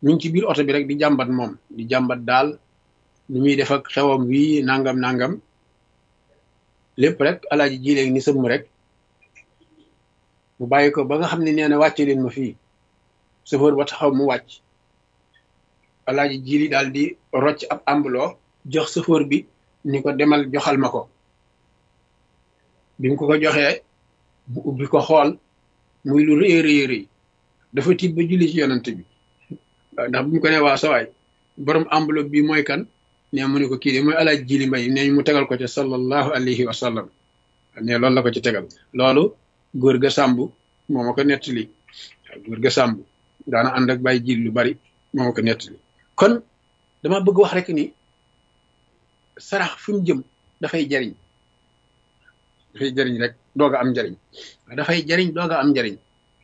ñu ngi ci biir oto bi rek di jàmbat moom di jàmbat daal nu muy def ak xewam wii nangam nangam lépp rek alaaji ji léegi ni sëmm rek mu bàyyi ko ba nga xam ne nee na wàcce leen ma fii chauffeur ba taxaw mu wàcc alaaji jili daal di rocc ab ambuloo jox chauffeur bi ni ko demal joxal ma ko bi mu ko ko joxee bu ubbi ko xool muy lu rëy rëy rëy dafa tiit ba julli ci yonante bi ndax bu mu ko ne waa sawaay borom enveloppe bi mooy kan ne mu ne ko kii de mooy alaaj jili mbay ne mu tegal ko ca sallallahu alayhi wa sallam ne loolu la ko ci tegal loolu góor ga sàmb moo ma ko nettali góor ga sàmb daana ànd ak bàyyi jil lu bari moo ma ko nettali kon dama bëgg wax rek ni sarax fi mu jëm dafay jariñ dafay jariñ rek doog a am njariñ dafay jariñ doog a am njariñ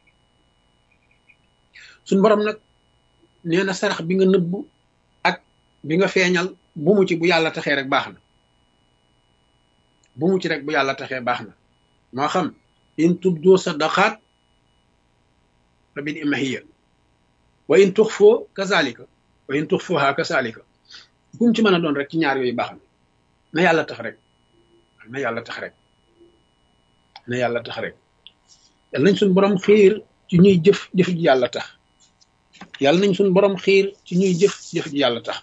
suñ borom nag nee na sarax bi nga nëbb ak bi nga feeñal bu mu ci bu yàlla taxee rek baax na bu mu ci rek bu yàlla taxee baax na moo xam in tubdu sadaqaat fa bil imahiya wa in tux foo kazalika wa in tux fooha kazalika bu mu ci mën a doon rek ci ñaar yooyu baax na na yàlla tax rek na yàlla tax rek na yàlla tax rek yàlla nañ suñ borom xiir ci ñuy jëf jëf ji yàlla tax yàlla nañ suñ borom xiir ci ñuy jëf jëf ji yàlla tax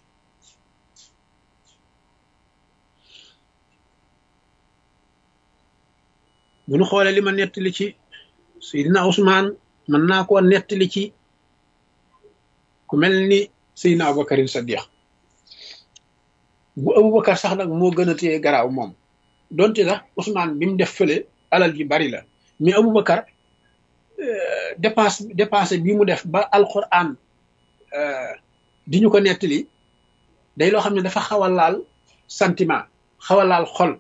bu ñu xoolee li ma nettali ci Seydina Ousmane mën naa koo nettali ci ku mel ni Seydina Aboubacarin Sadiq bu Aboubacar sax nag moo gën a téye garaaw moom donte sax Ousmane bi mu def fële alal ji bari la mais Aboubacar dépense dépense bi mu def ba alquran di ñu ko nettali day loo xam ne dafa xaw a laal sentiment xaw a laal xol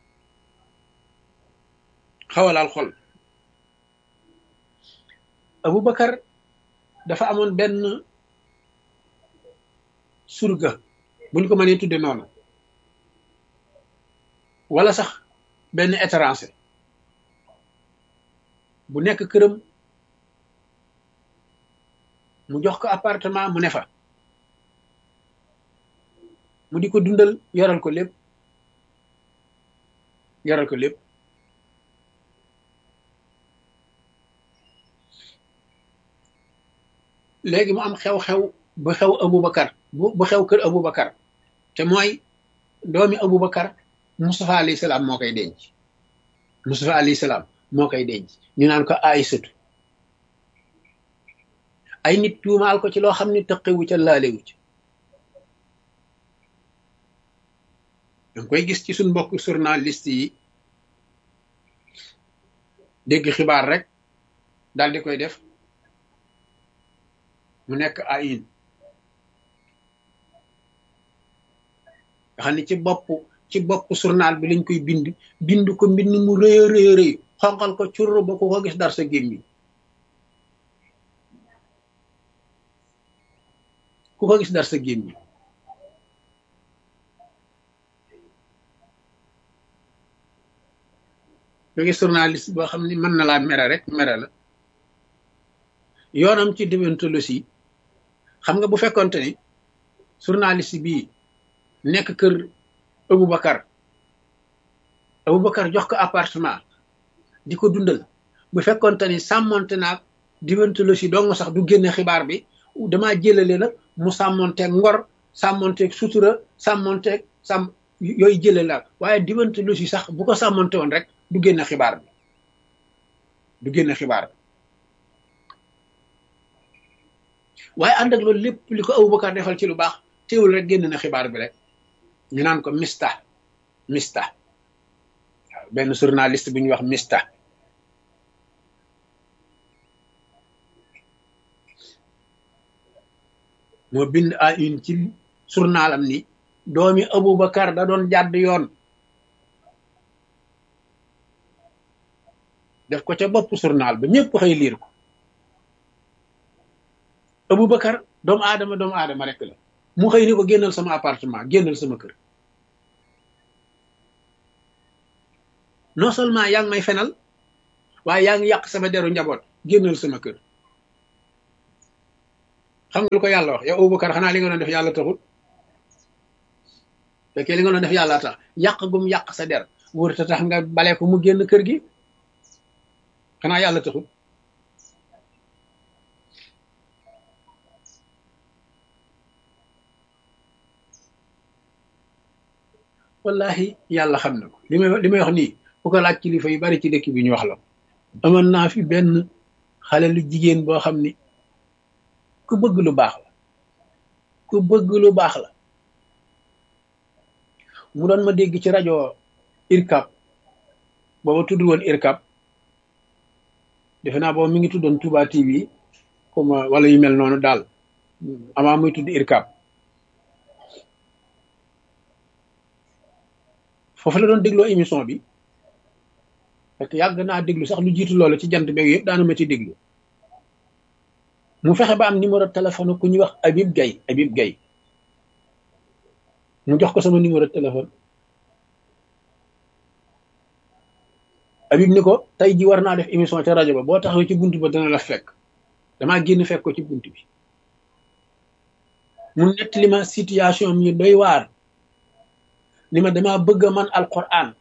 xaw a laal xol Aboubacar dafa amoon benn surga buñ ko mënee tudde noonu wala sax benn étranger bu nekk këram mu jox ko appartement mu ne fa mu di ko dundal yoral ko lépp yoral ko lépp léegi mu am xew-xew bu xew Aboubacar bu bu xew kër Aboubacar te mooy doomi Aboubacar Moustapha alayhi salaam moo koy denc Moustapha alayhi salaam moo koy denc ñu naan ko Aysatu ay nit tuumaal ko ci loo xam ne tëqewu ca laalewu ci danga koy gis ci suñ mbokk journaliste yi dégg xibaar rek daal di koy def mu nekk ayin nga xam ne ci bopp ci bopp journal bi lañ koy bind bind ko mbind mu rëy a rëy rëy xonqal ko curr ba ku ko gis dar sa gémmiñ ku ko gis dar sa gémmiñ nga gis journaliste boo xam ne mën na laa mere rek mere la yoonam ci déontologie xam nga bu fekkonte ni journaliste bii nekk kër Aboubacar Aboubacar jox ko appartement di ko dundal bu fekkonte ni sàmmonte naag déontologie dong sax du génne xibaar bi damaa jëlale la mu sàmmonteeg ngor sàmmonteeg sutura sàmmonteeg sàmm yooyu jëlale la waaye déontologie sax bu ko sàmmonte woon rek du génne xibaar bi du génne xibaar bi waaye ànd ak loolu lépp li ko Aboubacar defal ci lu baax teewul rek génn na xibaar bi rek ñu naan ko mista mista waaw benn journaliste bu ñuy wax mista moo bind à une ci journalam ni doomi Aboubacar da doon jàdd yoon def ko ca bopp journal ba ñëpp xëy liir ko Aboubacar doomu aadama doomu aadama rek la mu xëy ni ko génnal sama appartement génnal sama kër non seulement yaa ngi may fenal waaye yaa ngi yàq sama deru njaboot génnal sama kër xam nga lu ko yàlla wax yow Abubakar xanaa li nga doon def yàlla taxul fekkee li nga doon def yàlla tax yàq gum yàq sa der wóor te tax nga bale ko mu génn kër gi xanaa yàlla taxul wallahi yàlla xam na ko li may li may wax nii bu ko laaj kilifa yu bari ci dëkk bi ñu wax la amoon naa fi benn xale lu jigéen boo xam ni ku bëgg lu baax la ku bëgg lu baax la mu doon ma dégg ci rajo irkab booba tudd woon irkab defe naa booba mi ngi tuddoon Touba TV comme wala yu mel noonu daal amaa muy tudd irkab foofu la doon dégloo émission bi parce que yàgg naa déglu sax lu jiitu loolu ci jant beeg yëpp daana ma ci déglu mu fexe ba am numéro téléphone ku ñuy wax Habib Gaye Habib Gaye mu jox ko sama numéro téléphone Habib ni ko tey ji war naa def émission ca rajo ba boo taxaw ci bunt ba dana la fekk damaa génn fekk ko ci bunt bi mu nettali ma situation mi doy waar ni ma damaa bëgg a man alquran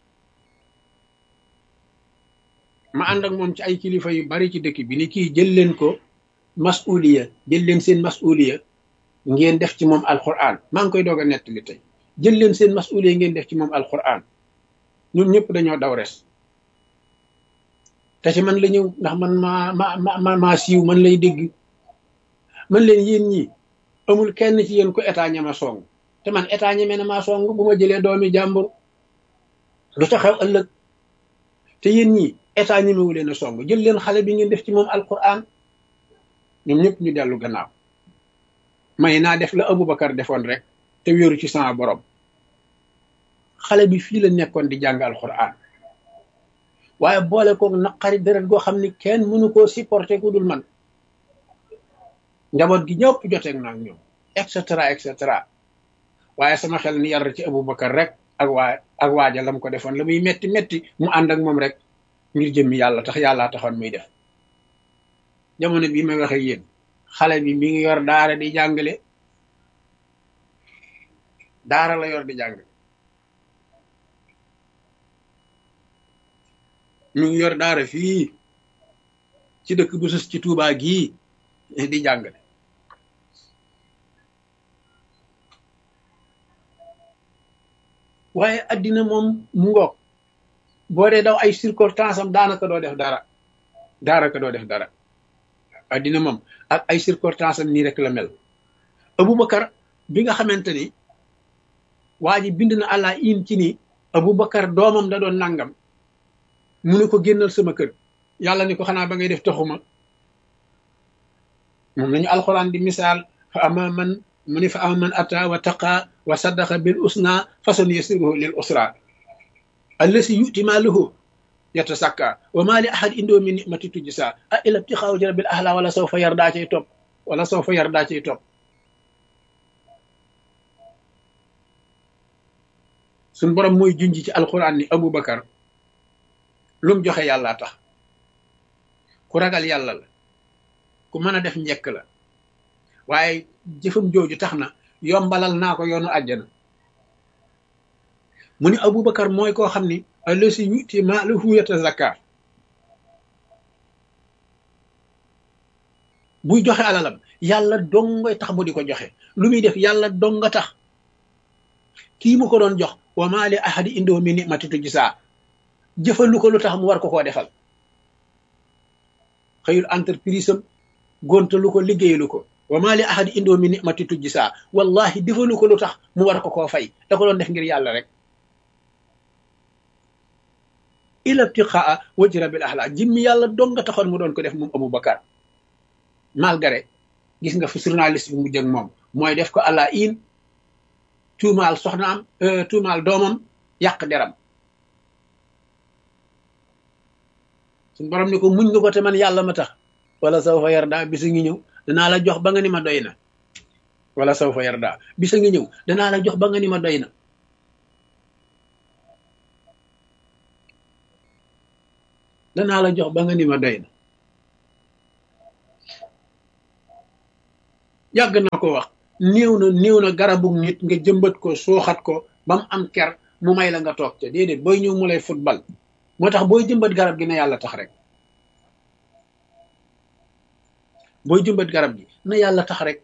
ma ànd ak moom ci ay kilifa yu bari ci dëkk bi ni kii jël leen ko masuliya jël leen seen masuliya ngeen def ci moom alquran maa ngi koy doog a nettali tey jël leen seen masuliya ngeen def ci moom alquran ñun ñëpp dañoo daw res te ci man la ñëw ndax man maa ma ma maa siiw man lay dégg man leen yéen ñi amul kenn ci yéen ko état ñama song te man état ñeme na maa song bu ma jëlee doomi jàmbur lu ca xew ëllëg te yéen ñi état ñemewu leen a song jël leen xale bi ngeen def ci moom alquran ñoom ñëpp ñu dellu gannaaw may naa def la Aboubacar defoon rek te wéeru ci sama borom xale bi fii la nekkoon di jàng alquran waaye boole koog naqari deret goo xam ni kenn mënu koo supporter ku dul man njaboot gi ñëpp joteeg naa ak ñoom et cetera et cetera waaye sama xel ni yar ci Aboubacar rek ak waa ak waaja lam ko defoon la muy metti metti mu ànd ak moom rek ngir jëmmi yàlla tax yàllaa taxoon muy def jamono bii may waxe yéen xale bi mi ngi yor daara di jàngale daara la yor di jàngale mi ngi yor daara fii ci dëkk bu sës ci Tuubaa gii di jàngale waaye addina moom mu ngoog boo dee daw ay circonstance am daanaka doo def dara daanaka doo def dara addina moom ak ay circonstance am nii rek la mel Aboubacar bi nga xamante ni waa ji bind na àlla in ci ni Aboubacar doomam da doon nangam mu ne ko génnal sama kër yàlla ni ko xanaa ba ngay def taxuma moom lañu alxuraan di misaal fa ama man mu ni fa ama man ata wa taqa wa saddaqa bil usna fasan yasiruhu lil usra allasi yuti maaluhu yatasakka wa ma li ahad indoo min nimati tujsa a ila ibtixaaw jarabil ahla wala sawfa yardaa cay topp wala sawfa yardaa cay topp suñ borom mooy junj ci alquran ni Aboubacar lu mu joxe yàlla tax ku ragal yàlla la ku mën a def njekk la waaye jëfam jooju tax na yombalal naa ko yoonu àjjana mu ni Aboubacar mooy koo xam ni allasi yuti maalahu yatazakka buy joxe alalam yàlla dongoy tax mu di ko joxe lu muy def yàlla donga tax kii mu ko doon jox wa maa li ahadi indoo mi nimati tujsaa jëfalu ko lu tax mu war ko koo defal xëyul entreprise am gontalu ko liggéeyalu ko wa maa li ahadi indoo mi nimati tujsaa wallahi defalu ko lu tax mu war ko koo fay da ko doon def ngir yàlla rek ila ibtiqaa wajhi rabbil ahla jimmi yàlla dong nga taxoon mu doon ko def moom Aboubacar malgré gis nga fi journaliste bi mu jëg moom mooy def ko àlla in tuumaal soxnaam tuumaal doomam yàq deram suñ borom ni ko muñ nga ko te man yàlla ma tax wala saw fa yarda bisa ngi ñëw danaa la jox ba nga ni ma doy na wala saw fa yarda bisa ngi ñëw danaa la jox ba nga ni ma doy na danaa la jox ba nga ni ma doy na yàgg na ko wax néew na néew na garabu nit nga jëmbat ko suuxat ko ba mu am ker mu may la nga toog ca déedéet booy ñëw mu lay football moo tax booy jëmbat garab gi na yàlla tax rek booy jëmbat garab gi na yàlla tax rek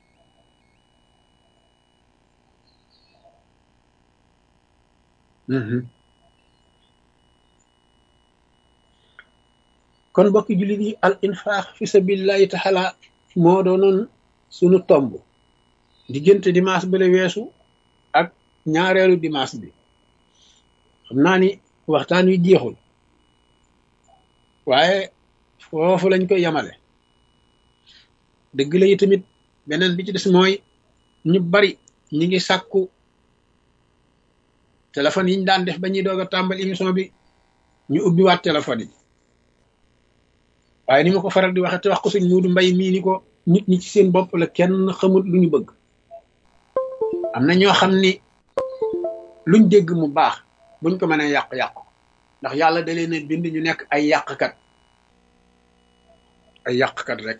kon mbokki jullit yi al infaax fi sabilillahi taala moo doonoon sunu tomb diggante dimanche bale weesu ak ñaareelu dimanche bi xam naa ni waxtaan wi jeexul waaye foofu lañ koy yamale dëgg la yi tamit beneen bi ci des mooy ñu bari ñi ngi sàkku téléphone yi ñu daan def ba ñuy doog a tàmbal émission bi ñu ubbiwaat téléphone yi waaye ni ma ko faral di waxe te wax ko suñ muudu mbay mii ni ko nit ñi ci seen bopp la kenn xamut lu ñu bëgg am na ñoo xam ni luñ dégg mu baax buñ ko mënee yàq-yàq ndax yàlla da leen a bind ñu nekk ay yàqkat ay yàqkat rek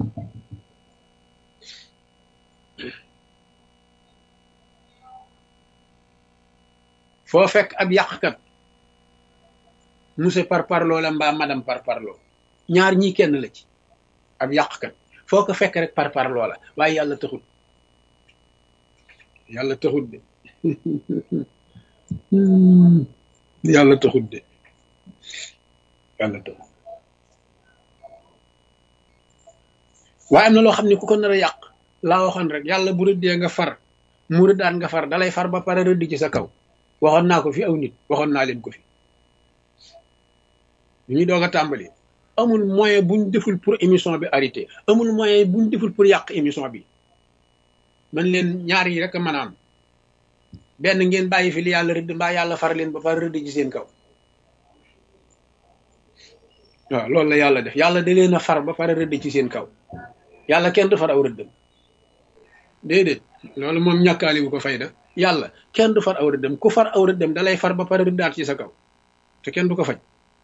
foo fekk ab yàqkat monsieur par parloo la mbaa madame par parloo ñaar ñii kenn la ci ab yàqkat foo ko fekk rek par parloo la waaye yàlla taxut yàlla taxut de yàlla taxut de yàlla taxut waaye am na loo xam ne ku ko nar a yàq laa waxoon rek yàlla bu rëddee nga far mu rëddaan nga far dalay far ba pare rëdd ci sa kaw waxoon naa ko fi aw nit waxoon naa leen ko fi ñu ñuy doog a tàmbali amul moyen buñ deful pour émission bi arrêté amul moyen buñ deful pour yàq émission bi man leen ñaar yi rek a mën a am benn ngeen bàyyi fi li yàlla rëdd mbaa yàlla far leen ba pare rëdd ci seen kaw waaw loolu la yàlla def yàlla da leen a far ba pare rëdd ci seen kaw yàlla kenn du far aw rëddam déedéet loolu moom ñàkkaali bu ko fayda yàlla kenn du far aw rëddam ku far aw rëddam dalay far ba pare rëddaat ci sa kaw te kenn du ko faj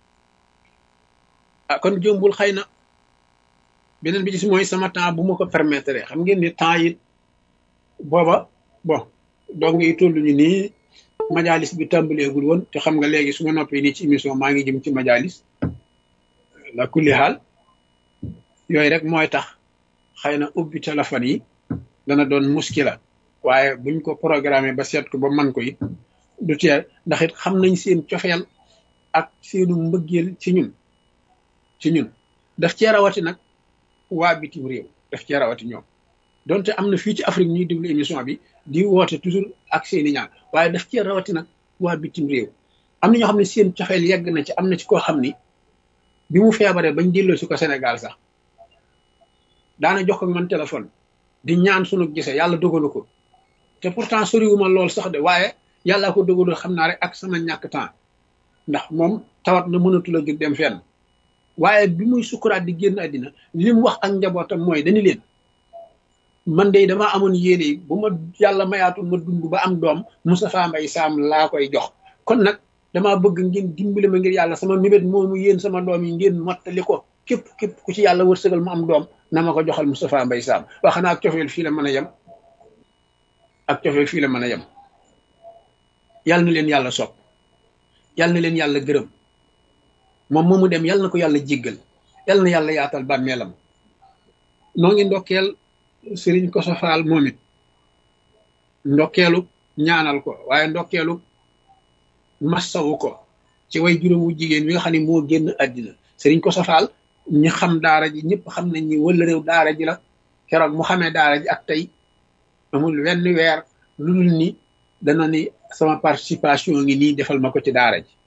ah kon jombul xëy na beneen bi ci mooy sama temps bu ma ko permettre xam ngeen ni temps yi booba bon donc yi toll ñu nii majalis bi tàmbaleegul woon te xam nga léegi su ma noppee nii ci émission maa ngi jëm ci majalis la kulli xaal yooyu rek mooy tax xëy na ubbi téléphone yi dana doon muskila waaye buñ ko programmé ba seet ko ba man ko it du teel ndax it xam nañ seen cofeel ak seenu mbëggeel ci ñun ci ñun daf cee rawati nag waa bitim réew daf cee rawati ñoom donte am na fii ci Afrique ñuy déglu émission bi di woote toujours ak seeni ñaan waaye daf cee rawati nag waa bitim réew am na ñoo xam ne seen cofeel yegg na ci am na ci koo xam ni bi mu feebaree bañ delloo si ko Sénégal sax daana jox ko man téléphone di ñaan sunu gisee yàlla dogalu ko te pourtant soriwuma lool sax de waaye yàlla ko dogalu xam naa rek ak sama ñàkk temps ndax moom tawat na mënatul a jóg dem fenn waaye bi muy sukuraat di génn àddina li mu wax ak njabootam mooy dañu leen man de damaa amoon yéene bu ma yàlla mayaatul ma dund ba am doom Moustapha Mbaye Sam laa koy jox kon nag damaa bëgg ngeen dimbali ma ngir yàlla sama mébét moomu yéen sama doom yi ngeen mottali ko képp képp ku ci yàlla wërsëgal mu am doom na ma ko joxal Moustapha Mbaye Sam wax naa ak cofeel fii la mën a yem ak cofeel fii la mën a yem yàlla na leen yàlla sopp yàlla na leen yàlla gërëm moom moomu dem yàlla na ko yàlla jéggal yàlla na yàlla yaatal bàmmeelam noo ngi ndokkeel sëriñ Koso Faal moom it ndokkeelu ñaanal ko waaye ndokkeelu massawu ko ci way juróomu jigéen wi nga xam ne moo génn àddina sëriñ Koso Faal ñi xam daara ji ñëpp xam nañ ni wala réew daara ji la keroog mu xamee daara ji ak tey amul wenn weer lu dul ni dana ni sama participation ngi nii defal ma ko ci daara ji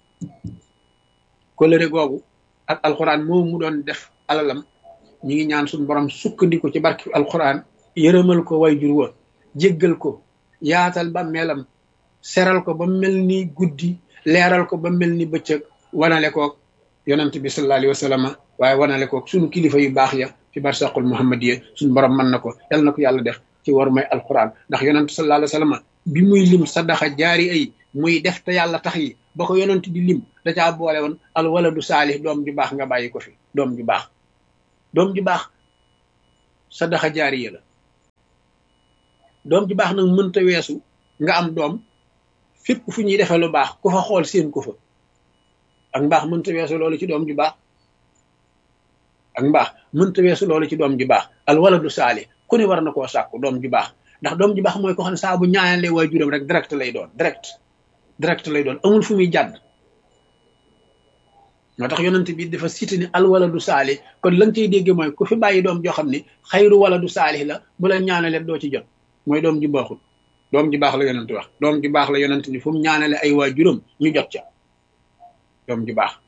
kolëre googu ak alxuraan moom mu doon def alalam ñi ngi ñaan suñu borom sukkandiku ci barki alxuraan yërëmal ko way jur wa jéggal ko yaatal ba melam seral ko ba mel ni guddi leeral ko ba mel ni bëccëg wanale koog yonent bi sallallahu alayhi wa sallam waaye wanale koog suñu kilifa yu baax ya ci barsaqul muhammadiya suñu borom mën na ko yal na ko yàlla def ci war may alxuraan ndax yonent sallallahu alayhi wa sallam bi muy lim sadaxa jaari ay muy def te yàlla tax yi ba ko yonent di lim da caa boole woon al waladu saalih doom ju baax nga bàyyi ko fi doom ju baax doom ju baax sadaxa jaariya la doom ji baax nag mënta weesu nga am doom fépp fu ñuy defee lu baax ku fa xool seen ko fa ak mbaax mënta weesu loolu ci doom ju baax ak mbaax mënta weesu loolu ci doom ju baax al waladu saali ku ne war na koo sàkku doom ju baax ndax doom ju baax mooy ko xam ne saa bu ñaanalee waajuram rek direct lay doon direct direct lay doon amul fu muy jàdd moo tax yonent bi dafa cité ni al waladu saali kon la nga cay dégge mooy ku fi bàyyi doom joo xam ne xayru waladu saali la bu la ñaanalee doo ci jot mooy doom ji baaxul doom ji baax la yonent wax doom ji baax la yonent ni fu mu ñaanale ay waajuram ñu jot ca doom ji baax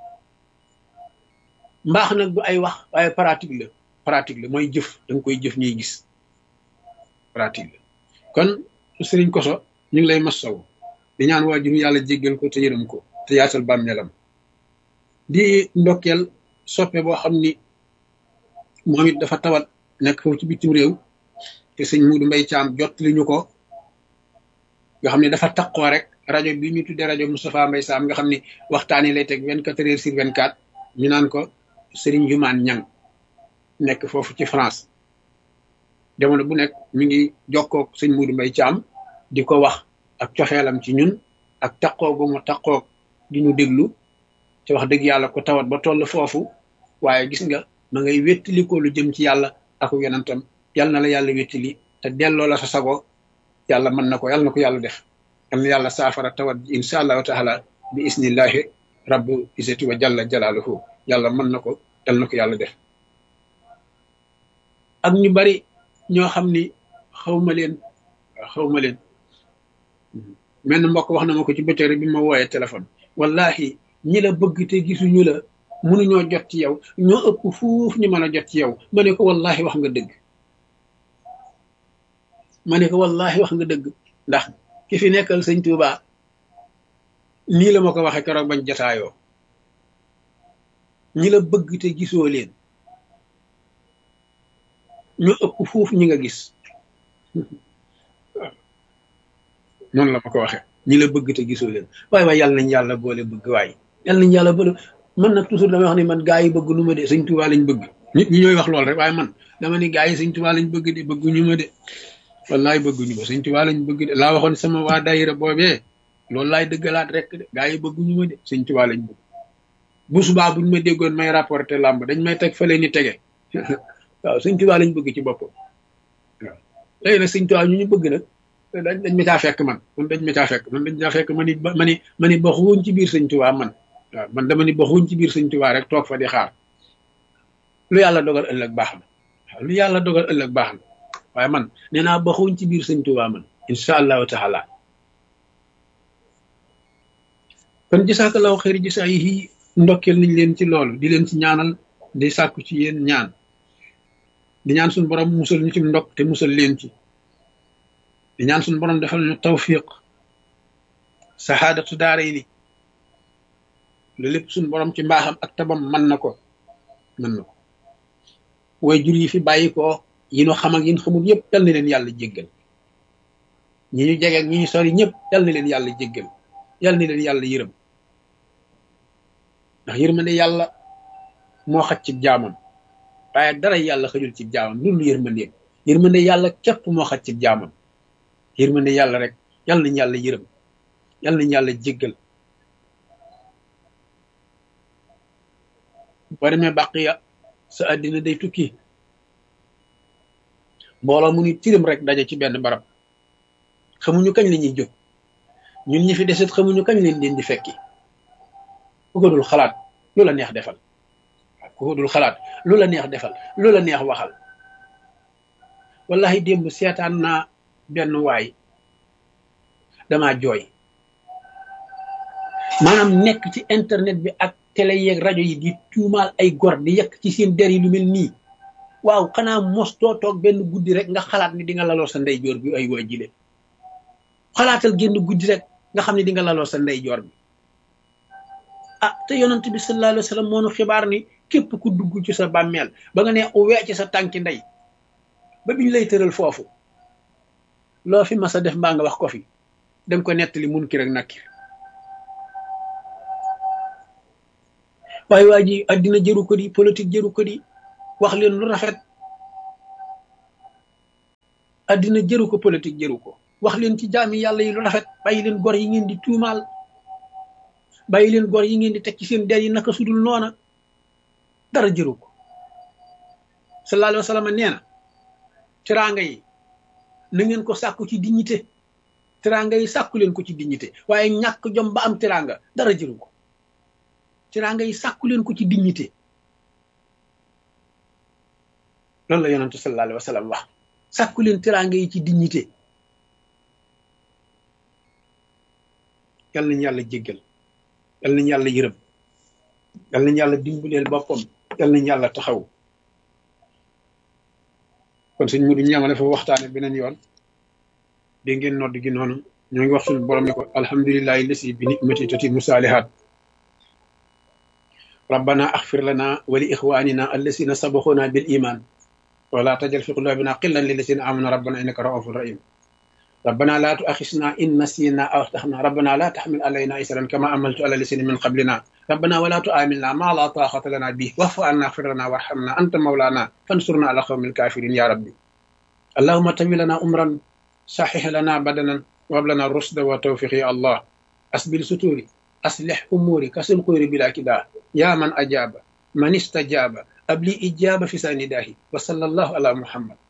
mbaax nag du ay wax waaye pratique la pratique la mooy jëf da nga koy jëf ñuy gis pratique la kon sëriñ koso ñu ngi lay masawu di ñaan waajur yàlla jéggal ko te yërëm ko te yaatal bàmmeelam di ndokkeel soppe boo xam ni moom it dafa tawat nekk foofu ci bitim réew te sëñ Muudu Mbay Caam jot li ñu ko nga xam ne dafa taqoo rek rajo bi ñu tuddee rajo Moustapha Mbay Saam nga xam ne waxtaan yi lay teg vingt quatre heures sur vingt quatre ñu naan ko Sëriñ Jumaan Ñang nekk foofu ci France jamono bu nekk mi ngi jokkoog sëñ Muudu Mbay Caam di ko wax ak coxeelam ci ñun ak taqoo gu mu taqoog di ñu déglu te wax dëgg yàlla ko tawat ba toll foofu waaye gis nga ma ngay wéttali ko lu jëm ci yàlla ak yonentam yàlla na la yàlla wéttali te delloo la sa sago yàlla mën na ko yàlla na ko yàlla def yàlla na yàlla saafara tawat ji insha allahu taala bi isnillahi rabbu isati wa jalla jalaaluhu yàlla mën na ko yàlla na ko yàlla def ak ñu bari ñoo xam ni xawma leen xawma leen menn mbokk wax na ma ko ci bëccëg bi ma wooyee téléphone wallahi ñi la bëgg te gisuñu la mënuñoo jot ci yow ñoo ëpp fuuf ñu mën a jot ci yow ma ne ko wallahi wax nga dëgg ma ne ko wallahi wax nga dëgg ndax ki fi nekkal sëñ Tuuba nii la ma ko waxee keroog bañ jotaayoo ñi la bëgg te gisoo leen ñoo ëpp fuuf ñi nga gis noonu la ma ko waxee ñi la bëgg te gisoo leen waaye waaye yàlla nañ yàlla boole bëgg waaye yàlla nañ yàlla boole man nag toujours damay wax ni man gaa yi bëgg nu ma de sëñ Tuubaa lañ bëgg nit ñi ñooy wax lool rek waaye man dama ni gaa yi sëñ Tuubaa lañ bëgg de bëgguñu ma de wallaay bëgguñu ma sëñ Tuubaa lañ bëgg de laa waxoon sama waa daayira boobee loolu laay dëggalaat rek de gaa yi bëgguñu ma de sëñ Tuubaa lañ bëgg bu subaa buñ ma déggoon may rapporté làmb dañ may teg fële ni tege waaw sëñ Tuubaa lañ bëgg ci boppam waaw léegi nag sëñ Tuubaa ñu ñu bëgg nag dañ dañ ma caa fekk man man dañ ma caa fekk man dañ caa fekk man it ma ni ma ni baxuñ ci biir sëñ Tuubaa man waaw man dama ni baxuñ ci biir sëñ Tuubaa rek toog fa di xaar lu yàlla dogal ëllëg baax na waaw lu yàlla dogal ëllëg baax na waaye man nee naa baxuñ ci biir sëñ Tuubaa man incha allahu taala kon jasaakallaahu xëyri jasaa yi ndokkeel nañ leen ci loolu di leen ci ñaanal di sàkku ci yéen ñaan di ñaan suñu borom musal ñu ci ndokk te musal leen ci di ñaan suñu borom defal ñu tawfiq saxaadatu daara yi ni lu lépp suñu borom ci mbaaxam ak tabam mën na ko mën na ko way jur yi fi bàyyi ko yi ñu xam ak yi ñu xamul yëpp yal na leen yàlla jéggal ñi ñu jege ak ñi ñu sori ñëpp yal na leen yàlla jéggal yal na leen yàlla yërëm ndax yërmande yàlla moo xaj ci jaamam waaye dara yàlla xëjul ci jaamam loolu yërmandeem yërmande yàlla képp moo xaj ci jaamam yërmande yàlla rek yal nañ yàlla yërëm yal nañ yàlla jéggal boo demee bàqiya sa àddina day tukki mbooloo mu ni tirim rek daje ci benn barab xamuñu kañ la ñuy jóg ñun ñi fi deset xamuñu kañ leen leen di fekki ku ko dul xalaat lu la neex defal ku ko dul xalaat lu la neex defal lu la neex waxal wallahi démb seetaan naa benn waay dama jooy maanaam nekk ci internet bi ak télé yeeg rajo yi di tuumaal ay gor di yekk ci seen der yi lu mel nii waaw xanaa mos doo toog benn guddi rek nga xalaat ni di nga laloo sa ndeyjoor bi ay waa jile xalaatal génn guddi rek nga xam ne di nga laloo sa ndeyjoor bi ah te yonent bi sallallahu alayhi wa sallam moo nu xibaar ni képp ku dugg ci sa bàmmeel ba nga ne uwee ci sa tànki ndey ba biñ lay tëral foofu loo fi mas a def mbaa nga wax ko fi danga ko nettali mun ki rek nakkir waaye waa ji addina jëru ko di politique jëru ko di wax leen lu rafet addina jëru ko politique jëru ko wax leen ci jaami yàlla yi lu rafet bàyyi leen gor yi ngeen di tuumaal bàyyi leen gor yi ngeen di teg ci seen der yi naka sudul noona dara jëru ko sallallahu alayhi wa sallam nee na teraanga yi na ngeen ko sàkku ci dignité teraanga yi sàkku leen ko ci dignité waaye ñàkk jom ba am teraanga dara jëru ko teraanga yi sàkku leen ko ci dignité loolu la yonentu sallallahu alayhi wa sallam wax sàkku leen teraanga yi ci dignité yal nañu yàlla jéggal yal nañu yàlla yërëm yal nañu yàlla dimbaleel boppam yal nañu yàlla taxaw kon suñ mudu ñamale fa waxtaane beneen yoon dégg ngeen nodd gi noonu ñoo ngi wax suñu borom ni ko alhamdulillahi lasi bi nicmati tatimu saalihaat rabbana axfir lana wa li ixwanina allasina sabaxuna bil iman wala tajal fi qulubina qillan lillasina amanu rabbana innaka raufun rahim ربنا لا تؤاخذنا إن نسينا أو أخطأنا ربنا لا تحمل علينا إسرا كما عملت على الذين من قبلنا ربنا ولا تؤاملنا ما لا طاقة لنا به واعف عنا اغفر لنا وارحمنا أنت مولانا فانصرنا على قوم الكافرين يا ربي اللهم تم لنا أمرا صحح لنا بدنا وهب لنا الرشد والتوفيق يا الله أسبل ستوري أصلح أموري كسل قيري بلا كداه يا من أجاب من استجاب أبلي إجابة في سنداه وصلى الله على محمد